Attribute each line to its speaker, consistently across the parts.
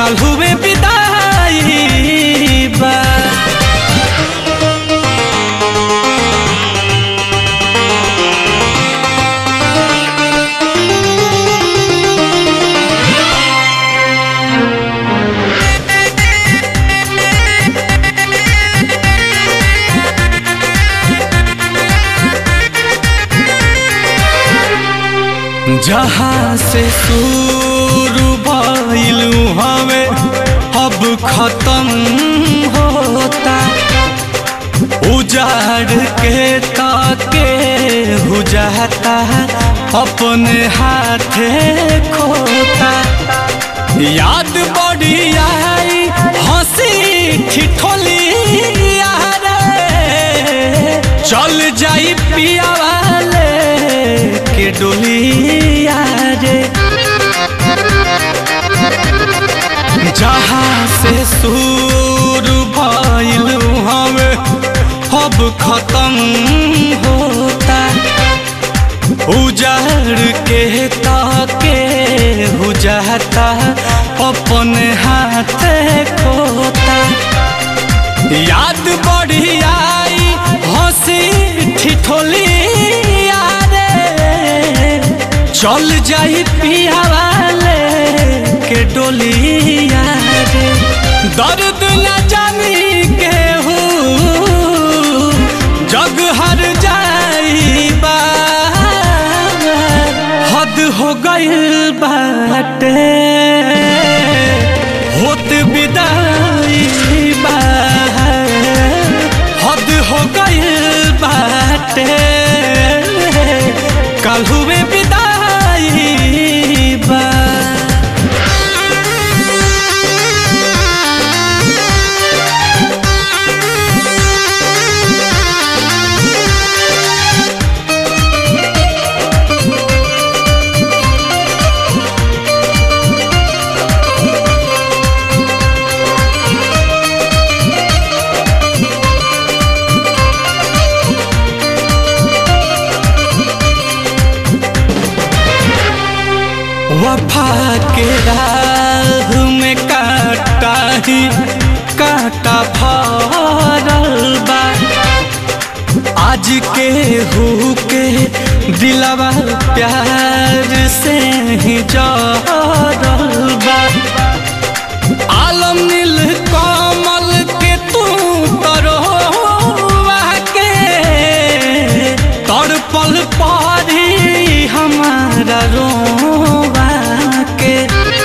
Speaker 1: कल हुए विदाई बा जहाँ से शुरू भइलू हमें अब खत्म होता उजाड़ के ताके हो जाता अपने हाथे खोता याद बड़ी आई हंसी ठिठोली यारे चल जाई पिया वाले के डोलिया रे जहाँ से शुरू भइलू हमें अब खत्म होता उजाड़ के ताके हो जाता अपने हाथ खोता याद बढ़ी आई हंसी ठिठोली यारे चल जाई पिया वाले के डोलिया रे दर्द न जानी के जग हर जाई बा हद हो गइल बाटे होत विदाई बा हद हो गइल बाटे कल हुए विदाई बा वफा के राह में काटा ही काटा भरल बा आज के हु के दिलवा प्यार से ही जरल बा आलम नील कमल के तू तरोवा के तड़पल पारी हमारा रोवा के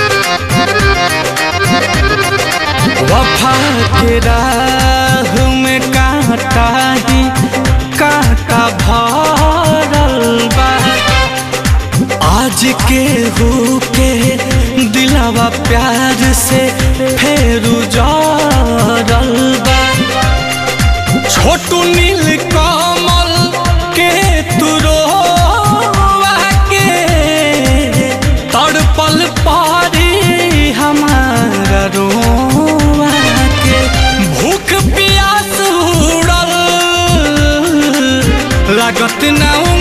Speaker 1: वफा के राह में कांटा ही कांटा भरल बा आज के हो के दिलावा प्यार से फेरू जरल बा छोटू नील कमल के तुरोवा के तड़पल पारी हमारा रोवा के भूख प्यास उड़ल लागत ना